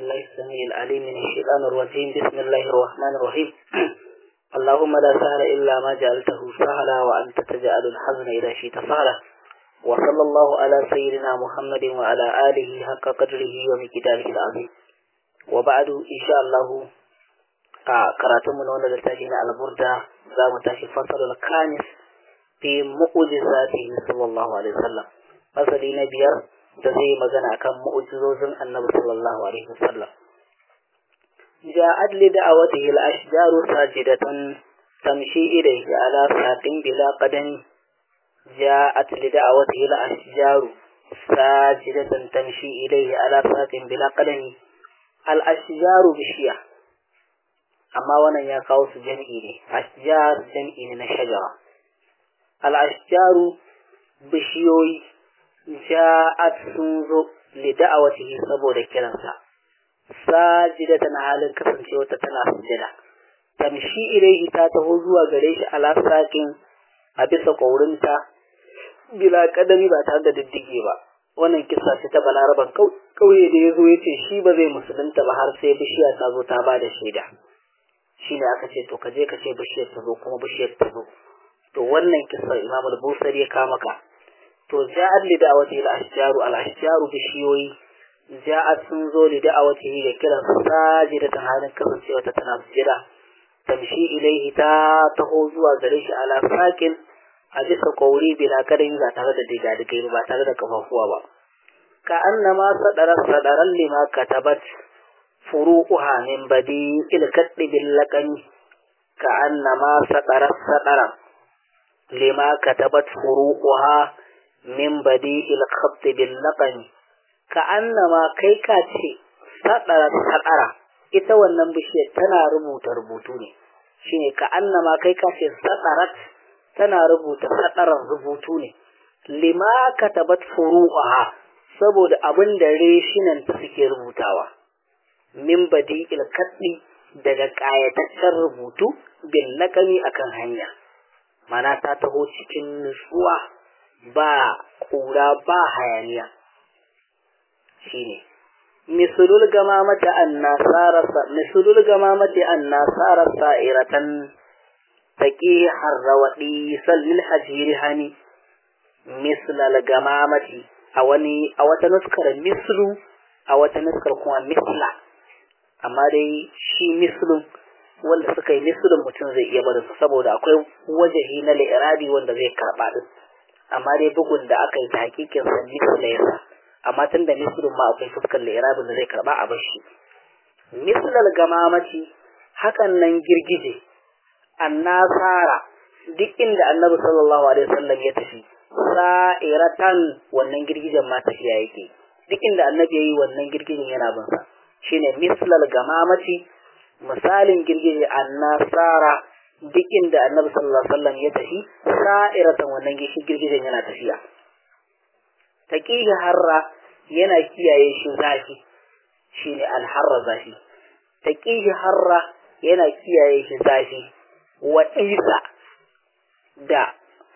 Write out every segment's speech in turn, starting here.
بالله السميع العليم من الشيطان الرجيم بسم الله الرحمن الرحيم اللهم لا سهل إلا ما جعلته سهلا وأنت تجعل الحزن إذا شئت سهلا وصلى الله على سيدنا محمد وعلى آله حق قدره ومقداره العظيم وبعد إن شاء الله قرأتم من هنا لتاجين على البردة زام تاشي فصل الخامس في معجزاته صلى الله عليه وسلم فصل نبيار da zai magana akan mu'jizozin annabi sallallahu alaihi wasallam ja'at li da'awatihi al-ashjaru sajidatan tamshi ilayhi ala saqin bila qadami ja'at li da'awatihi al-ashjaru sajidatan tamshi ilayhi ala saqin bila qadami al-ashjaru bishiya amma wannan ya kawo su jami'i ne ashjar jami'i ne na shajara al-ashjaru bishiyoyi ja'at sun zo li da'awatihi saboda kiransa sajidatan halin kasancewa ta tana sujada tamshi ilaihi ta taho zuwa gare shi ala sakin a bisa kaurinta bila kadami ba tare da diddige ba wannan kisa ce ta balaraban kauye da ya zo ya ce shi ba zai musulunta ba har sai bishiya ta zo ta ba da shaida shi ne aka ce to ka je ka ce bishiyar ta zo kuma bishiyar ta zo to wannan kisa imam al-busari ya kama ka to ja'at li da'awati al-ashjaru al-ashjaru bishiyoyi ja'at sun zo li da'awati ga kiran sajida ta halin kasancewa ta tana sujada tamshi ilaihi ta taho zuwa gare shi ala sakin a bisa kauri bila kadin ba tare da diga diga ba tare da kafafuwa ba ka annama sadara sadaran lima katabat furuquha min badi il kaddi bil laqani ka annama sadara sadaran lima katabat furuquha min badi il-khabti bil laqani ka annama kai ka ce sadara sadara ita wannan bishiyar tana rubuta rubutu ne shine ka annama kai ka ce sadarat tana rubuta sadaran rubutu ne lima katabat furu'aha saboda abin da reshinan ta suke rubutawa min badi il-khabti daga kayataccen rubutu bil laqami akan hanya mana ta taho cikin nutsuwa ba ƙura ba hayaniya shine misulul gamamati annasarasa misulul gamamati annasara sa'iratan taqi harrawadi sallil hajiri hani mislal gamamati a wani a wata nuskar mislu a wata nuskar kuma misla amma dai shi mislun wanda suka yi mislun mutum zai iya barin saboda akwai wajahi na li'irabi wanda zai karɓa din amma dai bugun da aka yi ta hakikin sa misla yasa amma tun da mislun ma akwai fuskar li'irabin da zai karɓa a bashi mislal gamamaci hakan nan girgije annasara duk inda annabi sallallahu alaihi wasallam ya tafi sa'iratan wannan girgijen ma tafiya yake duk inda annabi yayi wannan girgijen yana bin sa shine mislal gamamaci misalin girgije annasara duk inda annabi sallallahu alaihi wasallam ya tafi sa'iratan wannan girgijen yana tafiya taqihi harra yana kiyaye shi zafi shine alharra zafi taqihi harra yana kiyaye shi zafi wa isa da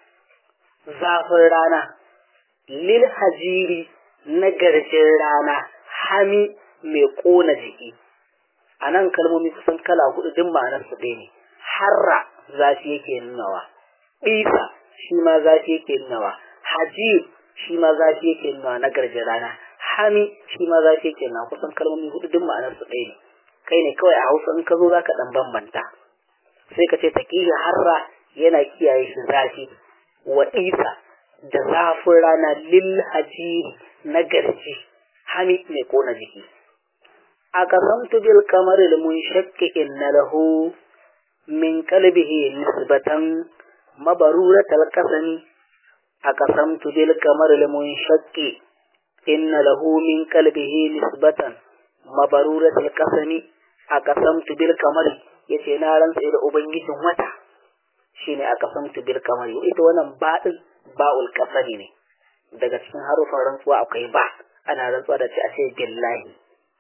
zafin rana lil hajiri na garjin rana hami mai kona jiki a nan kalmomi kusan kala hudu duk ma'anar su ɗaya ne harra zafi yake nunawa isa shi ma zafi yake nunawa hajir shi ma zafi yake nunawa na garjin rana hami shi ma zafi yake nunawa kusan kalmomi hudu duk ma'anar su ɗaya ne kai ne kawai a hausa in ka zo za ka ɗan bambanta sai ka ce taƙiyya harra yana kiyaye shi zafi wa isa da zafin rana lil hajiri na garji hami mai kona jiki أقسمت بالقمر المنشق إن له من قلبه نسبة مبرورة القسم أقسمت بالقمر المنشق إن له من قلبه نسبة مبرورة القسم أقسمت بالقمر yace na rantsa da ubangijin wata shine aka samtu bil kamari ita wannan baɗin ba'ul kasani ne daga cikin harufan rantsuwa akwai ba ana rantsuwa da ce a ce billahi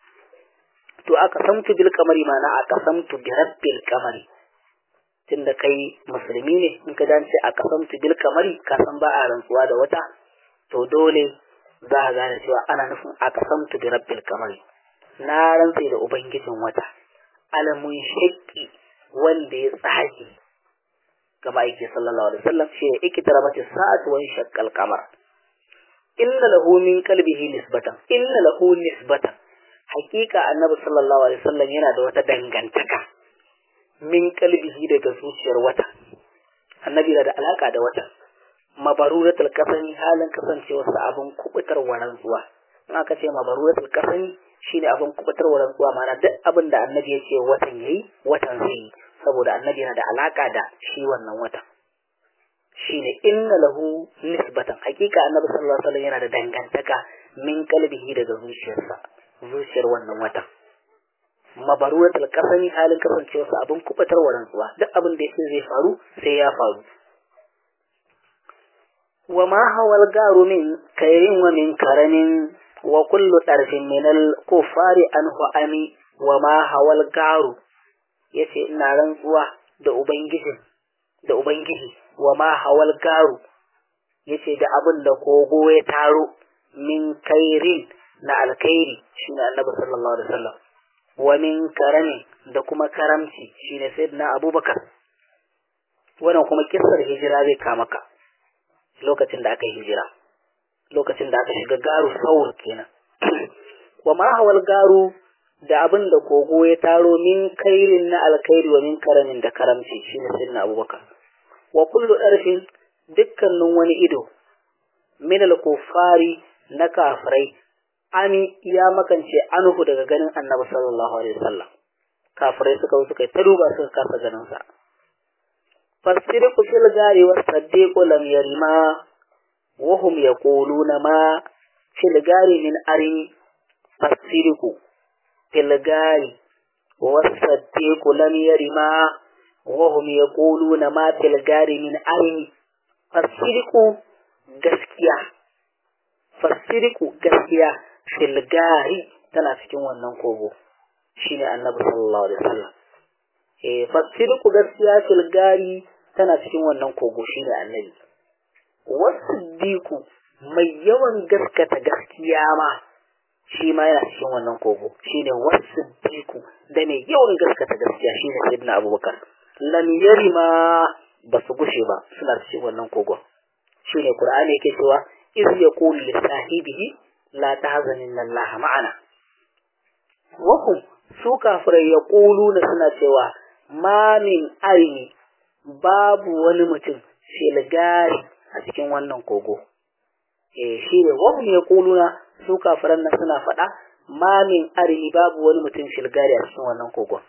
to aka samtu bil kamari mana aka samtu bi rabbil kamari tunda kai musulmi ne in ka dace aka samtu bil kamari ka san ba a rantsuwa da wata to dole za a gane cewa ana nufin aka samtu bi rabbil kamari na rantse da ubangijin wata alamun shakki wanda ya tsage ga ma'aiki sallallahu alaihi wasallam shi ne ikitara mace sa'atu wa shaqqal qamar inna lahu min qalbihi nisbatan inna lahu nisbatan hakika annabi sallallahu alaihi wasallam yana da wata dangantaka min qalbihi daga zuciyar wata annabi da alaka da wata mabaruratul kasani halin kasancewarsa abin kubutar rantsuwa in aka ce mabaruratul kasani shine abin kubutar rantsuwa ma'ana duk abin da annabi ya ce watan yayi watan zai yi saboda annabi yana da alaka da shi wannan watan shine inna lahu nisbatan hakika annabi sallallahu alaihi wasallam yana da dangantaka min kalbihi daga zuciyarsa zuciyar wannan watan mabaruratul kasani halin kasancewarsa abin kubutar rantsuwa duk abin da yake zai faru sai ya faru وما هو الجار من خير ومن كرم وكل طرف من الكفار عنه أمي وما هو الجار yace ina rantsuwa da ubangiji da ubangiji wa ma hawal garu yace da abin da kogo ya taro min kairin na alkhairi shine annabi sallallahu alaihi wasallam wa min karami da kuma karamci shine sayyidina abubakar wannan kuma kissar hijira zai kama ka lokacin da aka yi hijira lokacin da aka shiga garu saur kenan wa ma hawal garu da abin da kogo ya taro min kairin na alkhairi wa min karamin da karamci shine sayyidina abubakar wa kullu darfin dukkanin wani ido min al-kufari na kafirai ami ya makance anhu daga ganin annabi sallallahu alaihi wasallam kafirai suka suka ta duba suka kasa ganin sa فالصدق في الغار والصديق لم يرما وهم يقولون ما في الغار من أري فالصدق في الغار والصديق لم يرما وهم يقولون ما في الغار من أري فالصدق gaskiya fasiriku gaskiya filgari tana cikin wannan kogo shine annabi sallallahu alaihi wasallam eh fasiriku gaskiya filgari tana cikin wannan kogo shine annabi wasiddiku mai yawan gaskata gaskiya ma shi ma yana cikin wannan kogo shine wasiddiku da mai yawan gaskata gaskiya shine sayyidina abubakar lam yarima ba su gushe ba suna cikin wannan kogo shine qur'ani yake cewa iz yaqulu li sahibihi la tahzanin Allah ma'ana wa hum su kafirai yaquluna suna cewa ma min aini babu wani mutum filgari a cikin wannan kogo eh shi ne wa hum yaquluna su kafiran nan suna faɗa ma min arini babu wani mutum filgari a cikin wannan kogon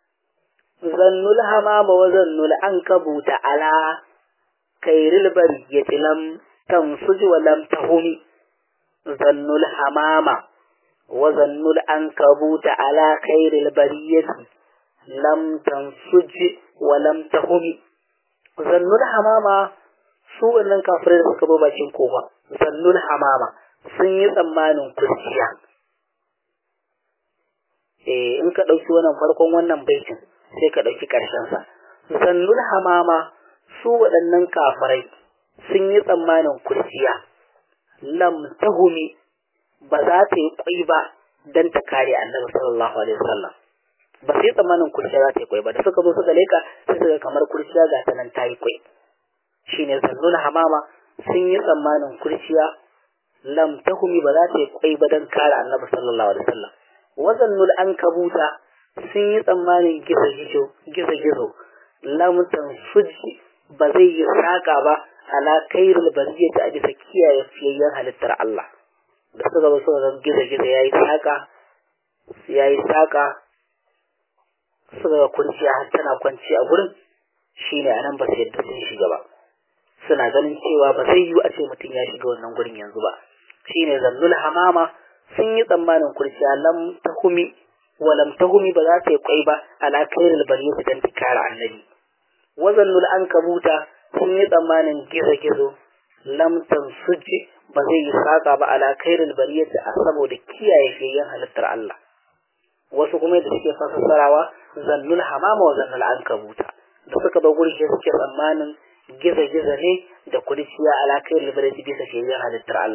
zannul hamama wa zannul ankabuta ala kairil bariyati lam tansuj wa lam tahumi zannul hamama wa zannul ankabuta ala kairil bariyati lam tansuj wa lam tahumi zannul hamama su wannan kafirai da suka bi bakin kofa zannul hamama sun yi tsammanin kurciya eh in ka ɗauki wannan farkon wannan baitin sai ka ɗauki ƙarshensa zannul hamama su waɗannan kafirai sun yi tsammanin kurciya lam tahumi ba za ta yi kwai ba don ta kare annabi sallallahu alaihi wasallam ba sai tsammanin kurciya za ta yi kwai ba da suka zo suka leka sai suka kamar kurciya ga ta nan ta yi kwai shine zannul hamama sun yi tsammanin kurciya lam tahumi ba za ta yi kwai ba don kare annabi sallallahu alaihi wasallam wazannul ankabuta sun yi tsammanin gizo gizo gizo gizo lam tansuji ba zai yi saka ba ala kairul bariyati a bisa kiyaye fiyayyen halittar Allah da suka zo suka ga gizo gizo yayi saka yayi saka suka ga kunciya har tana kwanci a gurin shine anan ba su yadda sun shiga ba suna ganin cewa ba zai yiwu a ce mutum ya shiga wannan gurin yanzu ba shine zannul hamama sun yi tsammanin kurciya lam tahumi wa lam tahumi ba za ta yi kwai ba ala kairul bariyati dan tikara annabi wazannul ankabuta sun yi tsammanin gizo-gizo lamtan suji ba zai yi saka ba ala kairul bariyati a saboda kiyaye fiyayyen halittar Allah wasu kuma da suke fassarawa zannul hamama wa zannul ankabuta da suka ba gurke suke tsammanin gizo-gizo ne da kurciya ala kairul bariyati bisa fiyayyen halittar Allah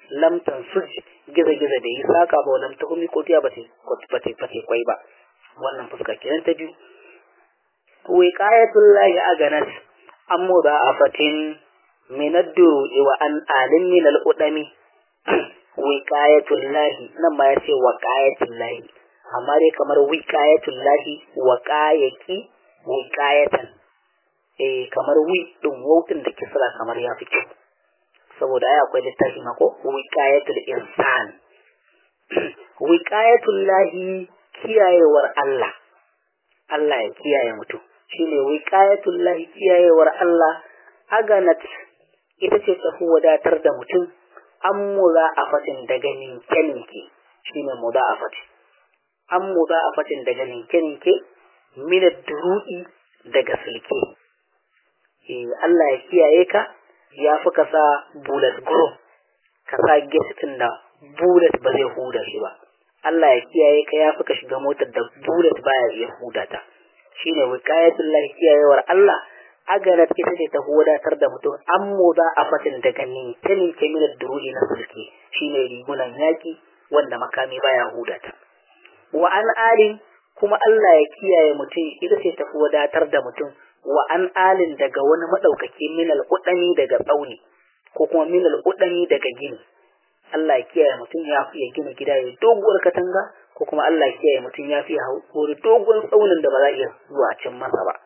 lam tansuj giza giza da yi saka ba lam ta kumi ko tiya ba ta ba ta kwai ba wannan fuska kenan ta biyu wiqayatul lahi aganat an mudha'afatin min ad-duru'i wa an alin min al-udami wiqayatul lahi nan ma yace waqayatul lahi amma dai kamar wiqayatul lahi waqayaki wiqayatan eh kamar wi din wautin da kisra kamar ya fi kyau saboda ai akwai littafi ma ko wiqayatul insan wiqayatul lahi kiyayewar Allah Allah ya kiyaye mutum shine wiqayatul lahi kiyayewar Allah aganat ita ce tafi wadatar da mutum an mudha'afatin daga ninke-ninke shine mudha'afati an mudha'afatin daga ninke-ninke min ad-duru'i daga silke eh Allah ya kiyaye ka ya fi ka sa bullet group ka sa gas da bullet ba zai huda shi ba Allah ya kiyaye ka ya fi ka shiga motar da bullet baya iya huda ta shine wiqayatul lahi kiyayewar Allah agana ita ce ta wadatar da mutum an za a fatin daga ninke ninke min duruji na sulki shine rigunan yaki wanda makami baya huda ta wa an alin kuma Allah ya kiyaye mutum ita ce ta wadatar da mutum wa an alin daga wani madaukaki min al-udani daga tsauni ko kuma min al-udani daga gini Allah ya kiyaye mutum ya fi gina gida ya doguwar katanga ko kuma Allah ya kiyaye mutum ya fi hauri dogon tsaunin da ba za a iya zuwa cin masa ba.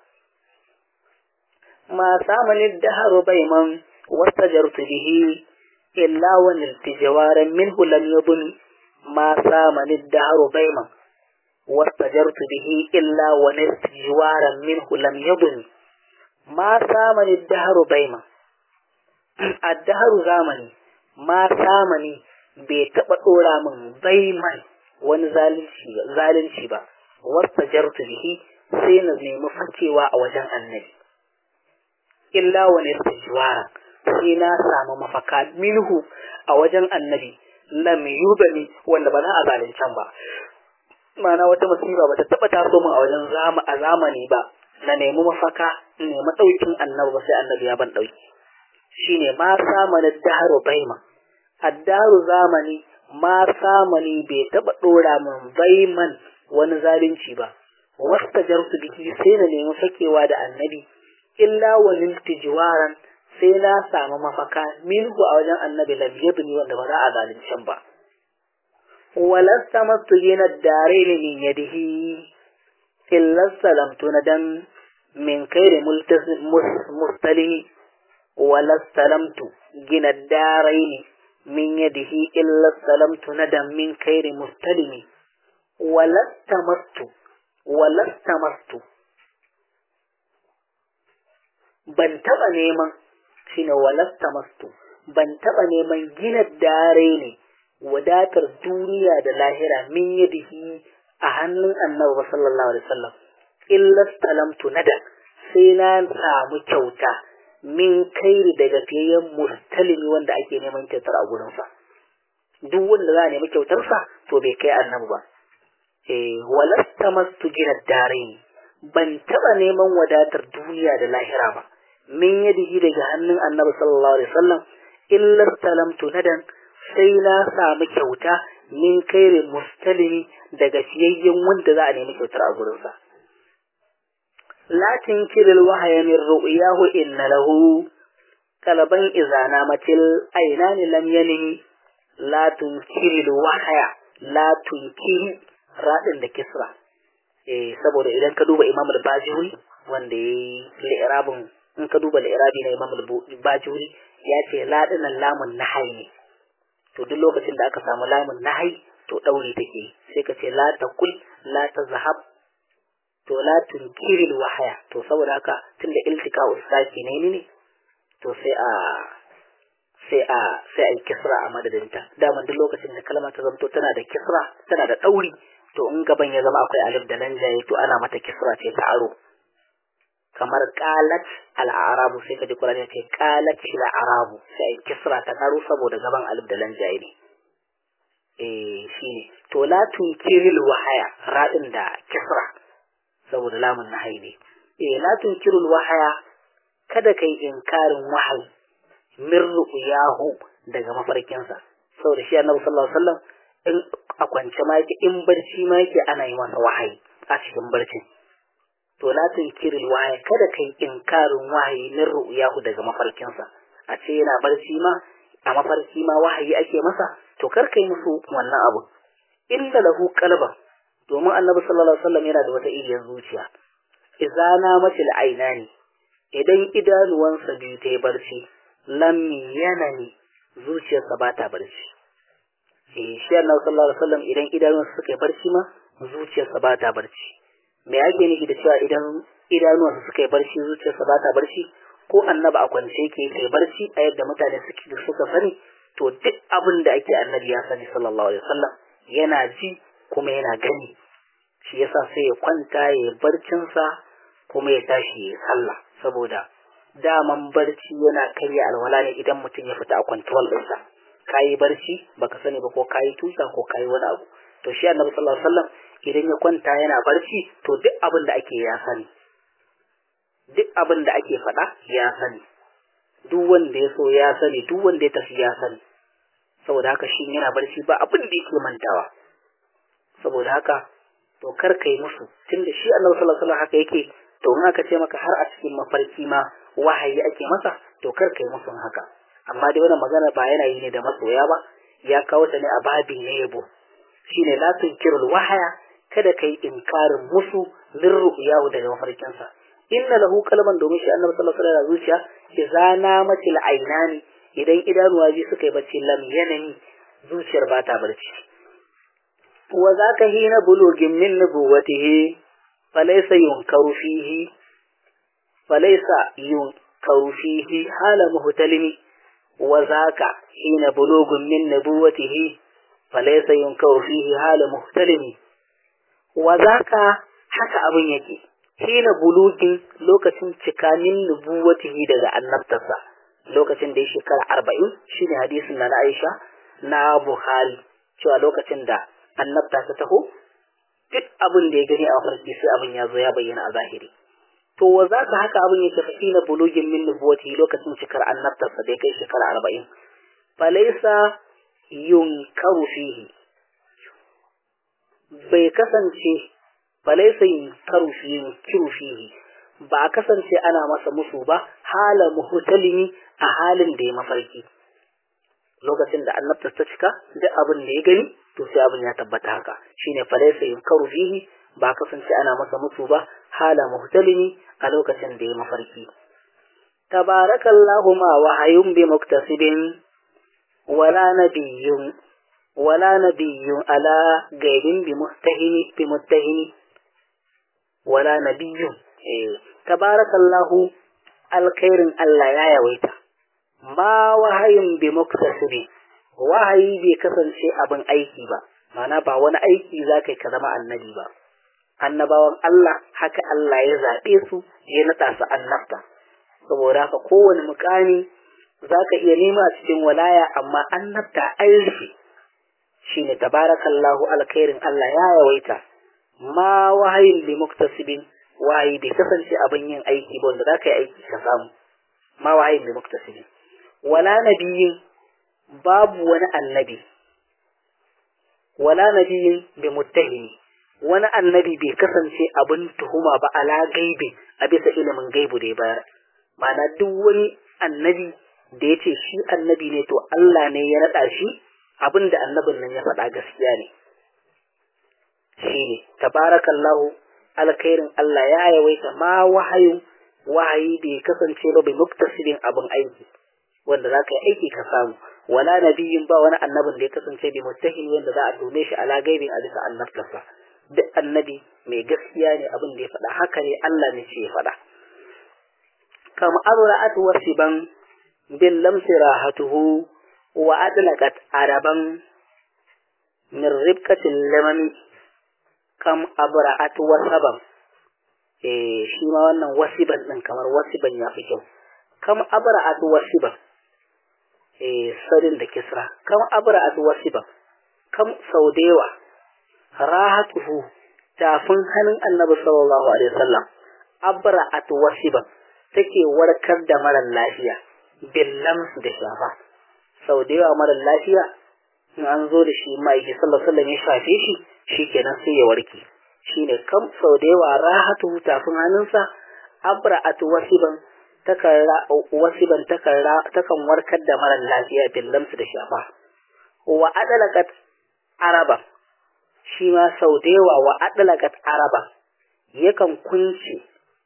Ma samanin daharu baiman wasta jartu bihi illa wani tijawaran min hulam yabun ma samanin daharu baiman wasta jartu bihi illa wani tijawaran min hulam yabun ma samanin daharu baiman. Addaharu zamani ma samani bai taɓa ɗora min baiman wani zalunci ba wasta jartu bihi sai na nemi fakewa a wajen annabi illa wani istijuwara sai na samu mafaka minhu a wajen annabi lam yubani wanda ba za a zaluncan ba mana wata musiba ba ta taɓa taso min a wajen zama a zamani ba na nemi mafaka in nemi ɗaukin annabi ba sai annabi ya ban ɗauki shine ma samana daharu baima addaru zamani ma samani bai taba dora min baiman wani zalunci ba wasta jarsu biki sai na nemi fakewa da annabi illa wani tijiwaran sai na samu mafaka minhu a wajen annabi lam yabni wanda ba za a zaluncin ba walasta mastu yana dare ne min yadihi illa salamtu na dan min kairi mustalimi walastalamtu gina daraini min yadihi illa salamtu nadan min kairi mustalimi walastamastu walastamastu ban taba neman shine walastamastu ban taba neman gina dare ne wadatar duniya da lahira min yadihi a hannun annabi sallallahu alaihi wasallam illa salamtu nadan sai na samu kyauta min kairi daga fiyayyen mustalimi wanda ake neman kyautar a gurinsa duk wanda za a nemi kyautarsa to bai kai annabi ba eh walasta mastu gina dare ban taba neman wadatar duniya da lahira ba min yadihi daga hannun annabi sallallahu alaihi wasallam illa salamtu nadan sai na samu kyauta min kairi mustalimi daga fiyayyen wanda za a nemi kyautar a gurinsa لا تنكر الوحي من رؤياه إن له قلبا إذا نامت العينان لم ينم لا تنكر الوحي لا تنكر رادin da kisra eh saboda idan ka duba Imam al-Bajuri wanda yayi li'rabun in ka duba li'rabi na Imam al-Bajuri ya ce la dinan lamun nahai ne to duk lokacin da aka samu lamun nahai to daure take sai ka ce la taqul la tazhab to la tunkiril wahaya to saboda haka tunda iltika ustaki ne ne to sai a sai a sai a yi kisra a madadinta daman duk lokacin da kalma ta zanto tana da kisra tana da ɗauri to in gaban ya zama akwai alif da lanjaye to ana mata kisra ce ta aro kamar qalat al-arabu sai ka ji Qur'ani ya ce qalat al-arabu sai a kisra ta aro saboda gaban alif da lanjaye ne eh shine to la tunkiril wahaya radin da kisra saboda lamun nahayi ne eh la tunkirul wahaya kada kai inkarin wahayi min ru'yahu daga mafarkinsa saboda shi annabi sallallahu alaihi wasallam in a kwance ma yake in barci ma yake ana yi masa wahayi a cikin barcin to la tunkiril wahayi kada kai inkarin wahayi min ru'yahu daga mafarkinsa a ce yana barci ma a mafarki ma wahayi ake masa to kar kai musu wannan abu inda lahu qalban domin annabi sallallahu alaihi wasallam yana da wata iriyar zuciya idza namatil ainani idan idanuwansa biyu ta yi barci lam yanani zuciyarsa ba ta barci eh shi annabi sallallahu alaihi wasallam idan idanuwansa suka yi barci ma zuciyarsa ba ta barci me ake nufi da cewa idan idanuwansa suka yi barci zuciyarsa ba ta barci ko annabi a kwance yake kai barci a yadda mutane suke da suka sani to duk abin da ake annabi ya sani sallallahu alaihi wasallam yana ji kuma yana gani shi yasa sai ya kwanta ya yi barcinsa kuma ya tashi ya sallah saboda daman barci yana karya alwala ne idan mutum ya fita a kwantuwal ɗinsa ka yi barci baka sani ba ko ka yi tusa ko ka yi wani abu to shi annabi sallallahu alaihi wasallam idan ya kwanta yana barci to duk abin da ake ya sani duk abin da ake faɗa ya sani duk wanda ya so ya sani duk wanda ya tafi ya sani saboda haka shi yana barci ba abin da yake mantawa saboda haka to kar kai musu tunda shi annabi sallallahu alaihi wasallam haka yake to in aka ce maka har a cikin mafarki ma wahayi ake masa to kar kai musu haka amma dai wannan magana ba yana yi ne da masoya ba ya kawo ta ne a babin ne yabo shine la tunkirul wahaya kada kai inkarin musu min ru'yahu daga mafarkinsa inna lahu kalban domin shi annabi sallallahu alaihi wasallam zuciya idza namatil ainani idan idanuwa ji suka yi bacci lam yanani zuciyar ba ta barci wa zaka hina bulugin min nubuwatihi falaysa yunkaru fihi falaysa yunkaru fihi hala muhtalimi wa zaka hina bulugun min nubuwatihi falaysa yunkaru fihi hala muhtalimi wa zaka haka abin yake hina bulugin lokacin cikanin nubuwatihi daga annabtarsa lokacin da ya shekara arba'in shine hadisin na Aisha na Buhari cewa lokacin da annabta ta taho duk abin da ya gani a farki sai abin ya zo ya bayyana a zahiri to wa za ka haka abin yake fi na bulugin min nubuwatihi lokacin cikar annabtarsa da ya kai shekara arba'in falaisa yunkaru fihi bai kasance falaisa yunkaru fihi ba a kasance ana masa musu ba hala muhtalimi a halin da ya mafarki lokacin da annabta ta cika duk abin da ya gani to sai abin ya tabbata haka shine falaisa yunkaru fihi ba a kasance ana masa musu ba hala muhtalimi a lokacin da ya mafarki tabarakallahu ma wahayun bi muktasibin wala nabiyyun wala nabiyyun ala gaibin bi muhtahini bi muttahini wala nabiyyun tabarakallahu alkhairin Allah ya yawaita ma wahayin bi muktasibi wahayi bai kasance abin aiki ba mana ba wani aiki za ka ka zama annabi ba annabawan Allah haka Allah ya zaɓe su ya naɗa su annabta saboda haka kowane mukami za ka iya nema a cikin walaya amma annabta an rufe shine tabarakallahu alkhairin Allah ya yawaita ma wahayin bi muktasibin wahayi bai kasance abin yin aiki ba wanda za ka yi aiki ka samu ma wahayin bi muktasibin wala nabiyin babu wani annabi wala nabiyin bi muttahimi wani annabi bai kasance abin tuhuma ba ala gaibi a bisa ilimin gaibu da ya bayar ma'ana duk wani annabi da ya ce shi annabi ne to Allah ne ya naɗa shi abin da annabin nan ya faɗa gaskiya ne shi ne tabarakallahu alkhairin Allah ya yawaita ma wahayin wahayi bai kasance ba bai muktasibin abin aiki wanda za ka yi aiki ka samu wala nabiyin ba wani annabin da ya kasance bai muttahin wanda za a dome shi ala gaibin a bisa annabtarsa duk annabi mai gaskiya ne abin da ya faɗa haka ne Allah ne ce ya faɗa kama abra'at wasiban bil lamsi rahatuhu wa adlaqat araban min ribkatil lamami kam abra'at wasaban eh shi ma wannan wasiban din kamar wasiban ya fi kyau kam abra'at wasiban eh sadin da kisra kam abra'at wasiban kam saudewa rahatuhu tafin hannun annabi sallallahu alaihi wasallam abra'at wasiban take warkar da marar lafiya billam da shafa sau da yawa marar lafiya in an zo da shi ma'aiki sallallahu alaihi ya shafe shi shikenan sai ya warke shine kam sau da yawa rahatu tafin hannunsa abra'atu wasiban takan wasiban takan warkar da mara lafiya billamsu da shafa wa adalakat araba shi ma sau da yawa wa adalakat araba yakan kunce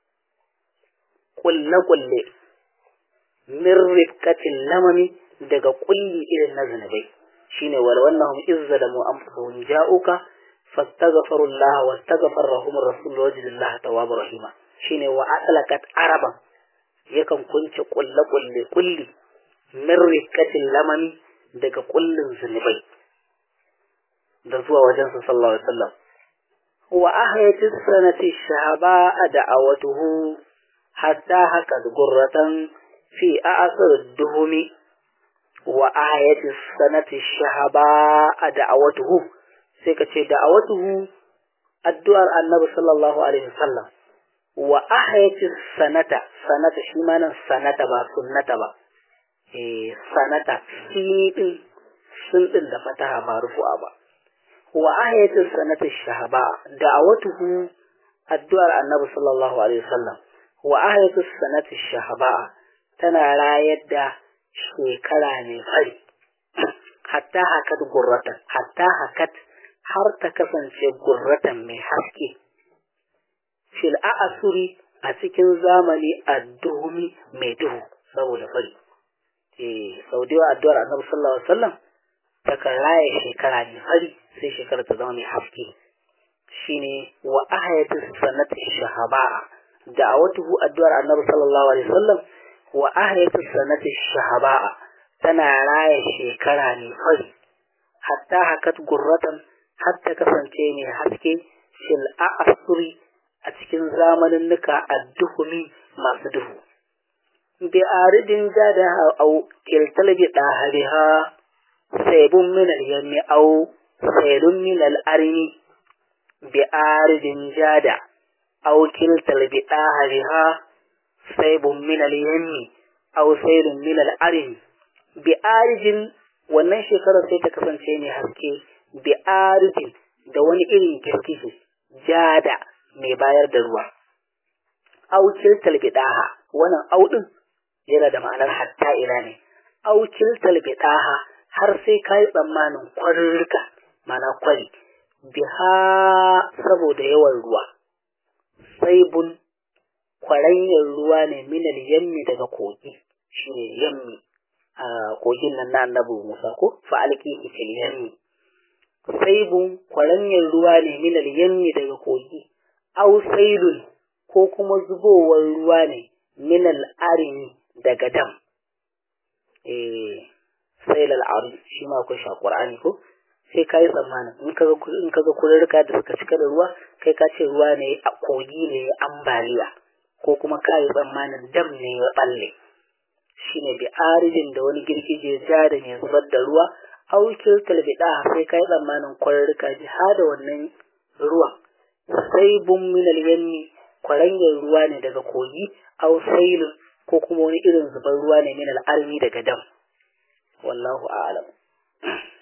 kulle-kulle min rifkatin lamami daga kulli irin na zunubai shine wal wannan izza da mu anfusuhum ja'uka fastaghfiru Allah wastaghfara lahum rasul wajidillah tawwabur rahima shine wa adalakat araban yakan kunce kulle-kulle kulli min rifkatin lamami daga kullin zunubai da zuwa wajen sa sallallahu alaihi wasallam wa ahyati sanati shahaba da'awatuhu hatta haka gurratan fi a'sar duhumi wa ahyati sanati shahaba da'awatuhu sai ka ce da'awatuhu addu'ar annabi sallallahu alaihi wasallam wa ahyati sanata sanata shi ma nan sanata ba sunnata ba eh sanata shi din sun din da fataha ba rufu'a ba wa ayatul sanati shahaba da'awatuhu addu'ar annabi sallallahu alaihi wasallam wa ayatul sanati shahaba tana rayar da shekara ne fari hatta hakat gurratan hatta hakat har ta kasance gurratan mai haske fil a'asuri a cikin zamani adduhumi mai duhu saboda fari eh sau da addu'ar annabi sallallahu alaihi wasallam takan raya shekara ne fari sai shekara ta zama mai haske shine wa ahayatu sanati shahaba da'awatuhu addu'ar annabi sallallahu alaihi wasallam wa ahayatu sanati shahaba tana raya shekara ne fari hatta hakat gurratan hatta kasance ne haske fil a'asuri a cikin zamanin nuka adduhumi masu duhu bi aridin jada au kiltal bi dahariha saybun min al-yammi au sayrun min al-arni bi aridin jada au kiltal bi dahariha saybun min al-yammi au sayrun min al-arni bi aridin wannan shekarar sai ta kasance ne haske bi aridin da wani irin girgije jada mai bayar da ruwa aukil talbidaha wannan audin yana da ma'anar hatta ila ne aukil talbidaha har sai kai tsammanin kwarurruka mana kwari biha saboda yawan ruwa saibun kwaranyar ruwa ne minal yammi daga kogi shine yammi a kogin nan na annabi Musa ko fa alki fil yammi saibun kwaranyar ruwa ne minal yammi daga kogi aw sailun ko kuma zubowar ruwa ne minal arimi daga dam eh sail al arim shi ma akwai shi a qur'ani ko sai ka yi tsammanin in kaga in kaga kururruka da suka cika da ruwa kai ka ce ruwa ne a kogi ne ambaliya ko kuma ka yi tsammanin dam ne ya balle shine bi arijin da wani girgije ja da mai zubar da ruwa aukil talbida sai ka yi tsammanin kururruka ji da wannan ruwan sai bun minal yanni kwarangin ruwa ne daga kogi aw sailun ko kuma wani irin zubar ruwa ne minal armi daga dam wallahu a'lam